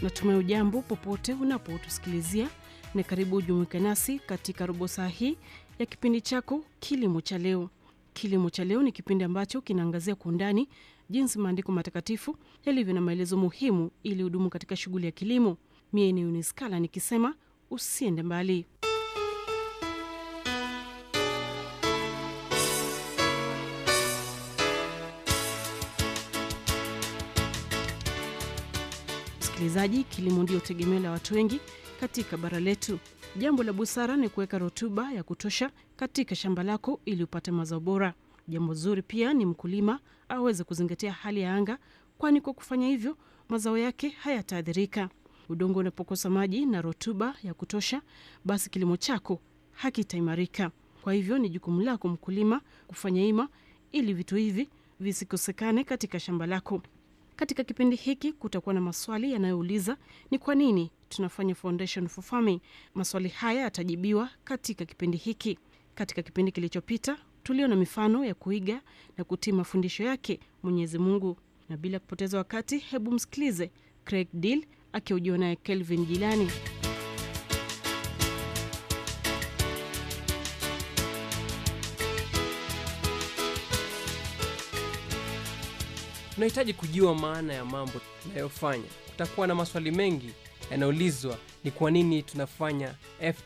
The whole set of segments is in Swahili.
natumai ujambo popote unapotusikilizia na karibu ujumuike nasi katika robo saa hii ya kipindi chako kilimo cha leo kilimo cha leo ni kipindi ambacho kinaangazia kwa undani jinsi maandiko matakatifu yalivyo na maelezo muhimu ili hudumu katika shughuli ya kilimo mie ni uniskala nikisema usiende mbali msikilizaji kilimo ndio tegemeo la watu wengi katika bara letu jambo la busara ni kuweka rutuba ya kutosha katika shamba lako ili upate mazao bora jambo zuri pia ni mkulima aweze kuzingatia hali ya anga kwani kwa kufanya hivyo mazao yake hayataathirika udongo unapokosa maji na rutuba ya kutosha basi kilimo chako hakitaimarika kwa hivyo ni jukumu lako mkulima kufanya ima ili vitu hivi visikosekane katika shamba lako katika kipindi hiki kutakuwa na maswali yanayouliza ni kwa nini tunafanya foundation for farming maswali haya yatajibiwa katika kipindi hiki katika kipindi kilichopita tuliona mifano ya kuiga na kutii mafundisho yake mwenyezi mungu na bila kupoteza wakati hebu msikilize craig deal akiujiwa naye kelvin jilani tunahitaji kujua maana ya mambo tunayofanya kutakuwa na maswali mengi yanaulizwa ni kwa nini tunafanya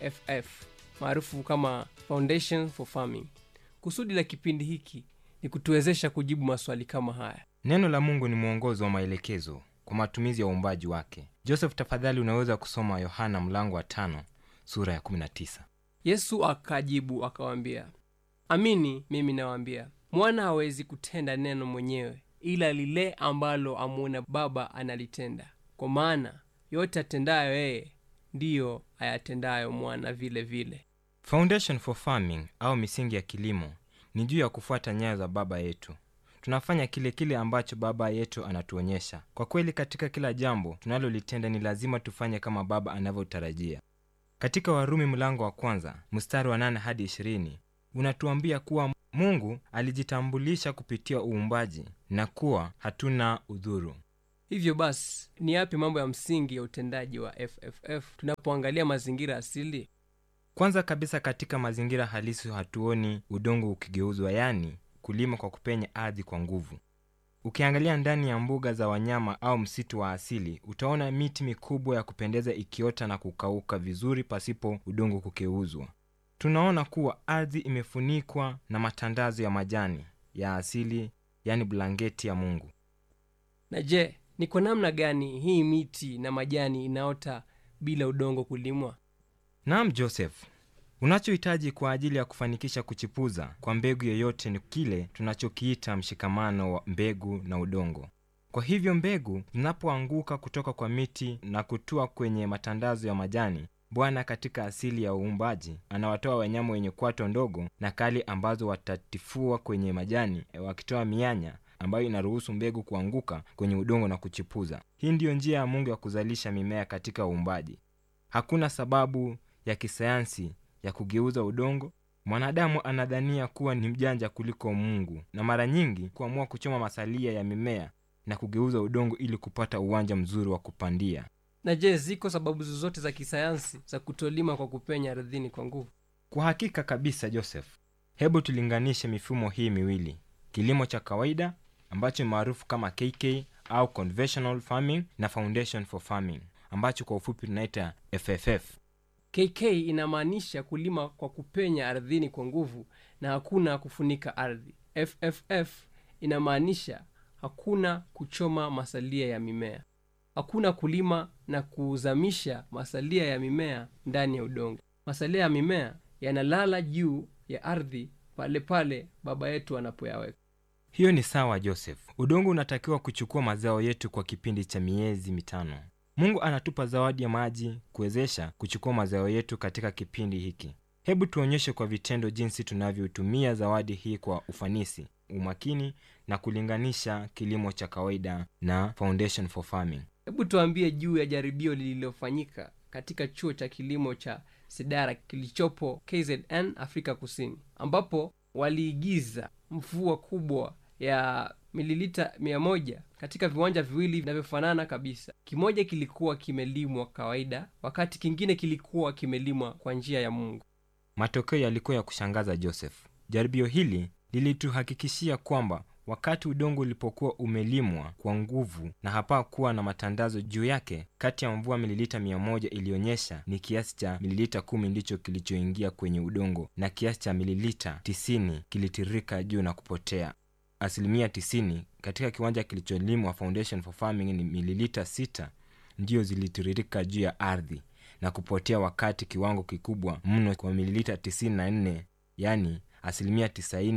fff maarufu kama foundation for farming kusudi la kipindi hiki ni kutuwezesha kujibu maswali kama haya neno la mungu ni mwongozo wa maelekezo kwa matumizi ya uumbaji wake joseph tafadhali unaweza kusoma yohana mlango wa tano sura ya 19 yesu akajibu akawaambia amini mimi nawaambia mwana hawezi kutenda neno mwenyewe ila lile ambalo amwona baba analitenda kwa maana yote atendayo yeye ndiyo ayatendayo mwana vile vile foundation for farming au misingi ya kilimo ni juu ya kufuata nyayo za baba yetu tunafanya kile kile ambacho baba yetu anatuonyesha kwa kweli katika kila jambo tunalolitenda ni lazima tufanye kama baba anavyotarajia katika warumi mlango wa kwanza mstari wa 8 hadi 20 unatuambia kuwa mungu alijitambulisha kupitia uumbaji na kuwa hatuna udhuru hivyo basi ni yapi mambo ya msingi ya utendaji wa fff tunapoangalia mazingira asili kwanza kabisa katika mazingira halisi hatuoni udongo ukigeuzwa yani kulima kwa kupenya ardhi kwa nguvu ukiangalia ndani ya mbuga za wanyama au msitu wa asili utaona miti mikubwa ya kupendeza ikiota na kukauka vizuri pasipo udongo kugeuzwa tunaona kuwa ardhi imefunikwa na matandazo ya majani ya asili yani blanketi ya mungu na je ni kwa namna gani hii miti na majani inaota bila udongo kulimwa naam joseph unachohitaji kwa ajili ya kufanikisha kuchipuza kwa mbegu yoyote ni kile tunachokiita mshikamano wa mbegu na udongo kwa hivyo mbegu zinapoanguka kutoka kwa miti na kutua kwenye matandazo ya majani bwana katika asili ya uumbaji anawatoa wanyama wenye kwato ndogo na kali ambazo watatifua kwenye majani wakitoa mianya ambayo inaruhusu mbegu kuanguka kwenye udongo na kuchipuza hii ndiyo njia ya mungu ya kuzalisha mimea katika uumbaji hakuna sababu ya kisayansi ya kugeuza udongo mwanadamu anadhania kuwa ni mjanja kuliko mungu na mara nyingi kuamua kuchoma masalia ya mimea na kugeuza udongo ili kupata uwanja mzuri wa kupandia na je ziko sababu zozote za kisayansi za kutolima kwa kupenya ardhini kwa nguvu kwa hakika kabisa joseph hebu tulinganishe mifumo hii miwili kilimo cha kawaida ambacho ni maarufu kama kk au conventional farming na foundation for farming ambacho kwa ufupi tunaita fff kk inamaanisha kulima kwa kupenya ardhini kwa nguvu na hakuna kufunika ardhi fff inamaanisha hakuna kuchoma masalia ya mimea hakuna kulima na kuzamisha masalia ya mimea ndani ya udongo masalia ya mimea yanalala juu ya ardhi pale pale baba yetu anapoyaweka hiyo ni sawa joseph udongo unatakiwa kuchukua mazao yetu kwa kipindi cha miezi mitano mungu anatupa zawadi ya maji kuwezesha kuchukua mazao yetu katika kipindi hiki hebu tuonyeshe kwa vitendo jinsi tunavyotumia zawadi hii kwa ufanisi umakini na kulinganisha kilimo cha kawaida na foundation for farming hebu tuambie juu ya jaribio lililofanyika katika chuo cha kilimo cha sidara kilichopo kzn afrika kusini ambapo waliigiza mvua kubwa ya mililita mia moja katika viwanja viwili vinavyofanana kabisa kimoja kilikuwa kimelimwa kawaida wakati kingine kilikuwa kimelimwa kwa njia ya mungu matokeo yalikuwa ya kushangaza joseph jaribio hili lilituhakikishia kwamba wakati udongo ulipokuwa umelimwa kwa nguvu na hapakuwa na matandazo juu yake kati ya mvua mililita mia moja ilionyesha ni kiasi cha mililita kumi ndicho kilichoingia kwenye udongo na kiasi cha mililita tisini kilitirika juu na kupotea asilimia tisini katika kiwanja kilicholimwa foundation for farming ni mililita sita ndiyo zilitiririka juu ya ardhi na kupotea wakati kiwango kikubwa mno kwa mililita 94 yani asilimia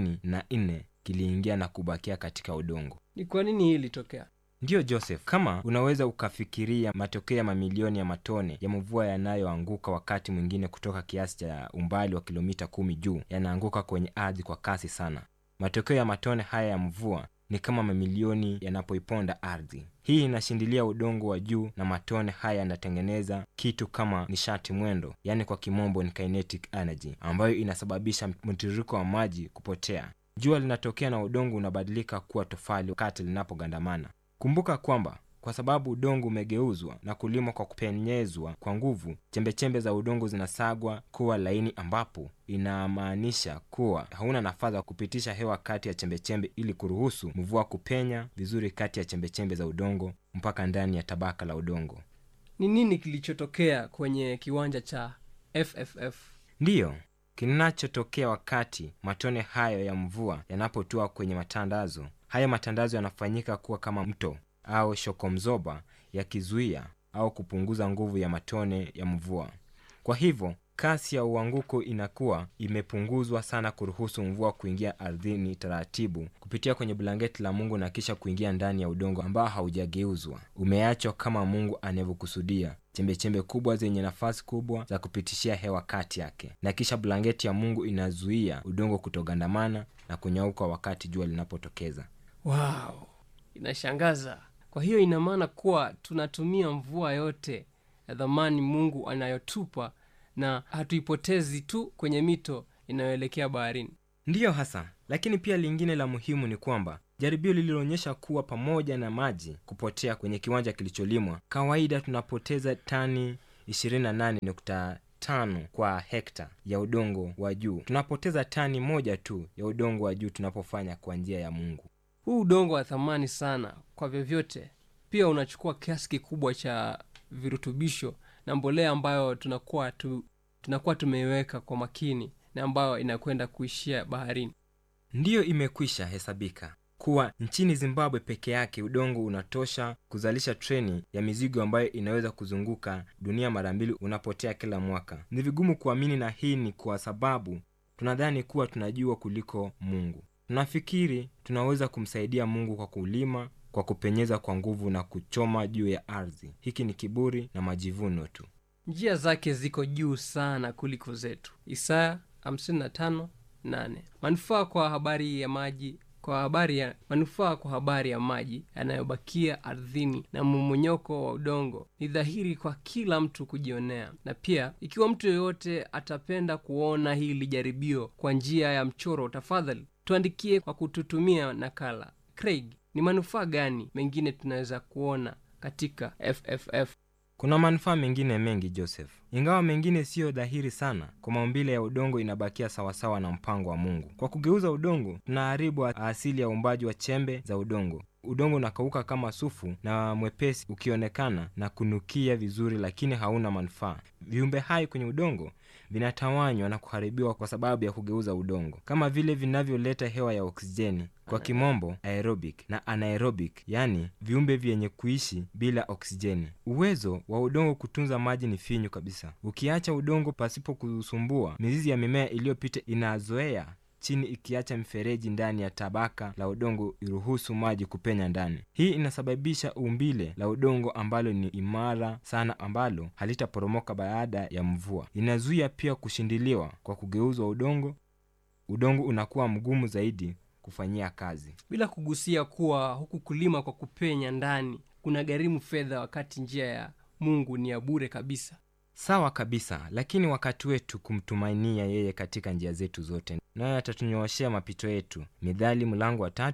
94 kiliingia na kubakia katika udongo ni kwa nini hii ilitokea ndiyo joseph kama unaweza ukafikiria matokeo ya mamilioni ya matone ya mvua yanayoanguka wakati mwingine kutoka kiasi cha umbali wa kilomita kumi juu yanaanguka kwenye ardhi kwa kasi sana matokeo ya matone haya ya mvua ni kama mamilioni yanapoiponda ardhi hii inashindilia udongo wa juu na matone haya yanatengeneza kitu kama nishati mwendo yaani kwa kimombo ni kinetic energy ambayo inasababisha mtiririko wa maji kupotea jua linatokea na udongo unabadilika kuwa tofali wakati linapogandamana kumbuka kwamba kwa sababu udongo umegeuzwa na kulimwa kwa kupenyezwa kwa nguvu chembechembe za udongo zinasagwa kuwa laini ambapo inamaanisha kuwa hauna nafasi ya kupitisha hewa kati ya chembechembe ili kuruhusu mvua kupenya vizuri kati ya chembechembe za udongo mpaka ndani ya tabaka la udongo ni nini kilichotokea kwenye kiwanja cha fff ndiyo kinachotokea wakati matone hayo ya mvua yanapotua kwenye matandazo hayo matandazo yanafanyika kuwa kama mto au shokomzoba yakizuia au kupunguza nguvu ya matone ya mvua kwa hivyo kasi ya uanguko inakuwa imepunguzwa sana kuruhusu mvua kuingia ardhini taratibu kupitia kwenye blanketi la mungu na kisha kuingia ndani ya udongo ambao haujageuzwa umeachwa kama mungu anavyokusudia chembechembe kubwa zenye nafasi kubwa za kupitishia hewa kati yake na kisha blanketi ya mungu inazuia udongo kutogandamana na kunyauka wakati jua linapotokeza wow inashangaza kwa hiyo ina maana kuwa tunatumia mvua yote ya dhamani mungu anayotupa na hatuipotezi tu kwenye mito inayoelekea baharini ndiyo hasa lakini pia lingine la muhimu ni kwamba jaribio lililoonyesha kuwa pamoja na maji kupotea kwenye kiwanja kilicholimwa kawaida tunapoteza tani 28.5 kwa hekta ya udongo wa juu tunapoteza tani moja tu ya udongo wa juu tunapofanya kwa njia ya mungu huu udongo wa thamani sana kwa vyovyote pia unachukua kiasi kikubwa cha virutubisho na mbolea ambayo tunakuwa tu, tunakuwa tumeiweka kwa makini na ambayo inakwenda kuishia baharini ndiyo imekwisha hesabika kuwa nchini zimbabwe peke yake udongo unatosha kuzalisha treni ya mizigo ambayo inaweza kuzunguka dunia mara mbili unapotea kila mwaka ni vigumu kuamini na hii ni kwa sababu tunadhani kuwa tunajua kuliko mungu tunafikiri tunaweza kumsaidia mungu kwa kulima kwa kupenyeza kwa nguvu na kuchoma juu ya ardhi hiki ni kiburi na majivuno tu njia zake ziko juu sana kuliko zetu isaya 55:8 manufaa kwa habari ya maji kwa habari ya manufaa kwa habari ya maji yanayobakia ardhini na mmomonyoko wa udongo ni dhahiri kwa kila mtu kujionea na pia ikiwa mtu yeyote atapenda kuona hili jaribio kwa njia ya mchoro tafadhali tuandikie kwa kututumia nakala craig ni manufaa gani mengine tunaweza kuona katika fff kuna manufaa mengine mengi joseph ingawa mengine siyo dhahiri sana kwa maumbile ya udongo inabakia sawasawa na mpango wa mungu kwa kugeuza udongo tunaharibu asili ya uumbaji wa chembe za udongo udongo unakauka kama sufu na mwepesi ukionekana na kunukia vizuri lakini hauna manufaa viumbe hai kwenye udongo vinatawanywa na kuharibiwa kwa sababu ya kugeuza udongo kama vile vinavyoleta hewa ya oksijeni kwa kimombo aerobic na anaerobic yani viumbe vyenye kuishi bila oksijeni uwezo wa udongo kutunza maji ni finyu kabisa ukiacha udongo pasipo kusumbua mizizi ya mimea iliyopita inazoea chini ikiacha mifereji ndani ya tabaka la udongo iruhusu maji kupenya ndani hii inasababisha umbile la udongo ambalo ni imara sana ambalo halitaporomoka baada ya mvua inazuia pia kushindiliwa kwa kugeuzwa udongo udongo unakuwa mgumu zaidi kufanyia kazi bila kugusia kuwa huku kulima kwa kupenya ndani kuna gharimu fedha wakati njia ya mungu ni ya bure kabisa sawa kabisa lakini wakati wetu kumtumainia yeye katika njia zetu zote naye atatunyooshea mapito yetu midhali mlango wa tatu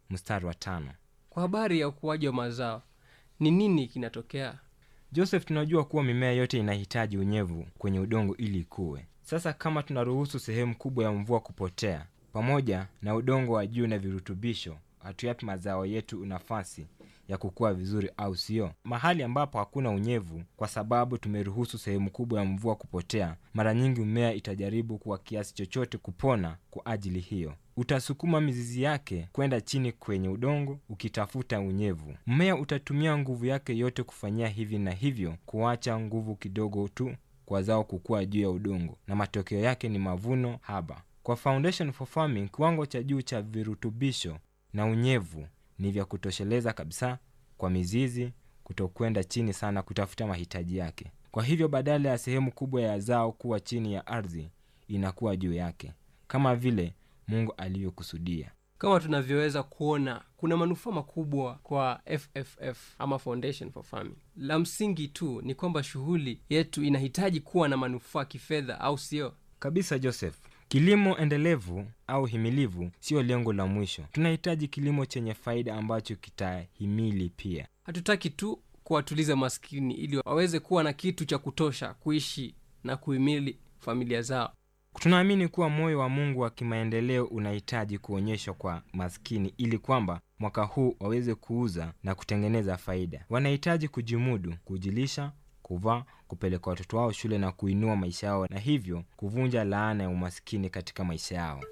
mstari wa tano kwa habari ya ukuaji wa mazao ni nini kinatokea joseph tunajua kuwa mimea yote inahitaji unyevu kwenye udongo ili ikuwe sasa kama tunaruhusu sehemu kubwa ya mvua kupotea pamoja na udongo wa juu na virutubisho hatuyapi mazao yetu nafasi ya kukua vizuri au sio mahali ambapo hakuna unyevu kwa sababu tumeruhusu sehemu kubwa ya mvua kupotea mara nyingi mmea itajaribu kwa kiasi chochote kupona kwa ajili hiyo utasukuma mizizi yake kwenda chini kwenye udongo ukitafuta unyevu mmea utatumia nguvu yake yote kufanyia hivi na hivyo kuacha nguvu kidogo tu kwa zao kukua juu ya udongo na matokeo yake ni mavuno haba kwa foundation for farming kiwango cha juu cha virutubisho na unyevu ni vya kutosheleza kabisa kwa mizizi kutokwenda chini sana kutafuta mahitaji yake kwa hivyo badala ya sehemu kubwa ya zao kuwa chini ya ardhi inakuwa juu yake kama vile mungu alivyokusudia kama tunavyoweza kuona kuna manufaa makubwa kwa fff ama foundation for farming la msingi tu ni kwamba shughuli yetu inahitaji kuwa na manufaa kifedha au sio kabisa joseph kilimo endelevu au himilivu siyo lengo la mwisho tunahitaji kilimo chenye faida ambacho kitahimili pia hatutaki tu kuwatuliza maskini ili waweze kuwa na kitu cha kutosha kuishi na kuhimili familia zao tunaamini kuwa moyo wa mungu wa kimaendeleo unahitaji kuonyeshwa kwa maskini ili kwamba mwaka huu waweze kuuza na kutengeneza faida wanahitaji kujimudu kujilisha kuvaa kupeleka watoto wao shule na kuinua maisha yao na hivyo kuvunja laana ya umaskini katika maisha yao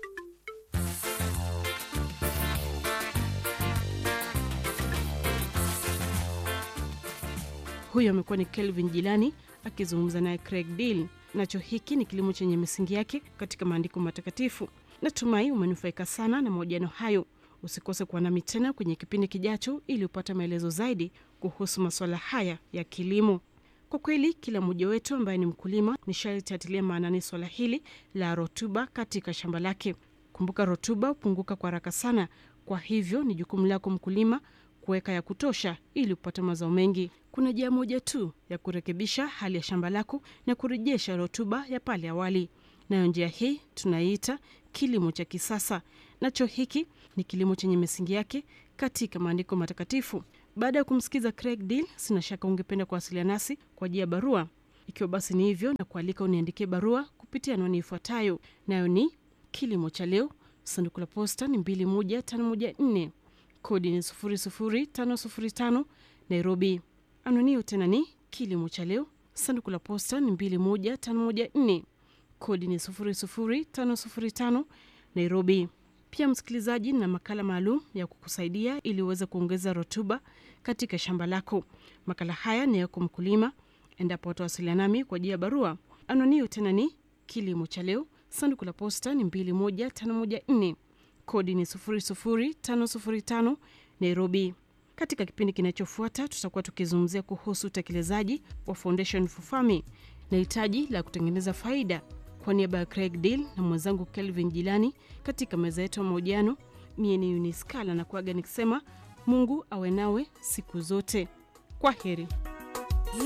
huyo amekuwa ni kelvin jilani akizungumza naye craig deal nacho hiki ni kilimo chenye misingi yake katika maandiko matakatifu natumai umenufaika sana na mahojiano hayo usikose kuwa nami tena kwenye kipindi kijacho ili upate maelezo zaidi kuhusu masuala haya ya kilimo kwa kweli kila mmoja wetu ambaye ni mkulima ni sharti atilia maanani swala hili la rotuba katika shamba lake kumbuka rotuba hupunguka kwa haraka sana kwa hivyo ni jukumu lako mkulima kuweka ya kutosha ili upate mazao mengi kuna njia moja tu ya kurekebisha hali ya shamba lako na kurejesha rotuba ya pale awali nayo njia hii tunaiita kilimo cha kisasa nacho hiki ni kilimo chenye misingi yake katika maandiko matakatifu baada ya kumsikiza craig deal sina shaka ungependa kuwasiliana nasi kwa ajili ya barua ikiwa basi ni hivyo na kualika uniandikie barua kupitia anwani ifuatayo nayo ni kilimo cha leo sanduku la posta ni 21514 kodi ni 00505 nairobi anwani tena ni kilimo cha leo sanduku la posta ni 21514 kodi ni 00505 nairobi pia msikilizaji na makala maalum ya kukusaidia ili uweze kuongeza rutuba katika shamba lako makala haya ni yako mkulima endapo watawasiliana nami kwa ajili ya barua anonio tena ni kilimo cha leo sanduku la posta ni 21514 kodi ni 00505 nairobi katika kipindi kinachofuata tutakuwa tukizungumzia kuhusu utekelezaji wa foundation for farming na hitaji la kutengeneza faida kwa niaba ya craig deal na mwenzangu kelvin jilani katika meza yetu ya mahojiano mie ni uniskala na kuaga nikisema mungu awe nawe siku zote kwa heri